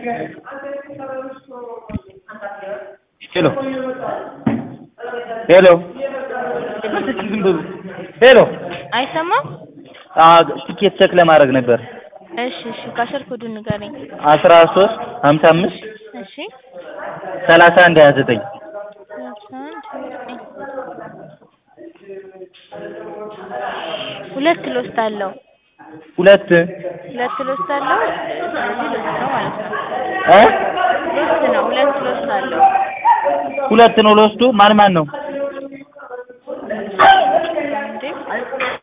ሄሎ ሄሎ ሄሎ አይሰማም? ቲኬት ቼክ ለማድረግ ነበር። እሺ እሺ ካሸር ኮዱን ንገረኝ። አስራ ሶስት ሀምሳ አምስት እሺ ሰላሳ አንድ ሀያ ዘጠኝ ሰላሳ አንድ ዘጠኝ ሁለት ሎስት አለው ሁለት ሁለት ሎስት አለው። ስለዚህ ሎስት ነው ማለት ነው። እ ሎስት ነው። ሁለት ሎስት አለው። ሁለት ነው ለወስዱ ማን ማን ነው?